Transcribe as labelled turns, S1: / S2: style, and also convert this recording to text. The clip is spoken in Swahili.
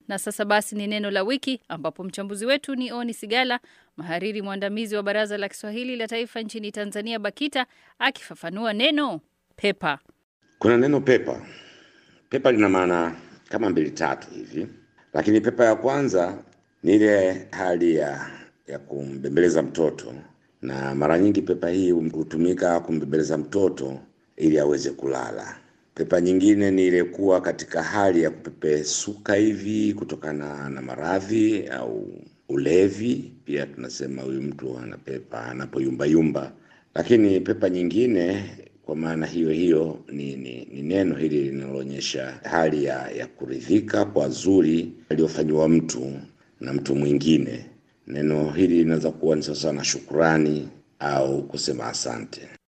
S1: Na sasa basi ni neno la wiki, ambapo mchambuzi wetu ni Oni Sigala, mhariri mwandamizi wa Baraza la Kiswahili la Taifa nchini Tanzania, BAKITA, akifafanua neno pepa.
S2: Kuna neno pepa. Pepa lina maana kama mbili tatu hivi, lakini pepa ya kwanza ni ile hali ya ya kumbembeleza mtoto, na mara nyingi pepa hii hutumika kumbembeleza mtoto ili aweze kulala. Pepa nyingine ni ile kuwa katika hali ya kupepesuka hivi kutokana na maradhi au ulevi. Pia tunasema huyu mtu ana pepa anapoyumbayumba. Lakini pepa nyingine kwa maana hiyo hiyo ni, ni, ni neno hili linaloonyesha hali ya, ya kuridhika kwa zuri aliyofanyiwa mtu na mtu mwingine. Neno hili linaweza kuwa ni sasa na shukurani au kusema asante.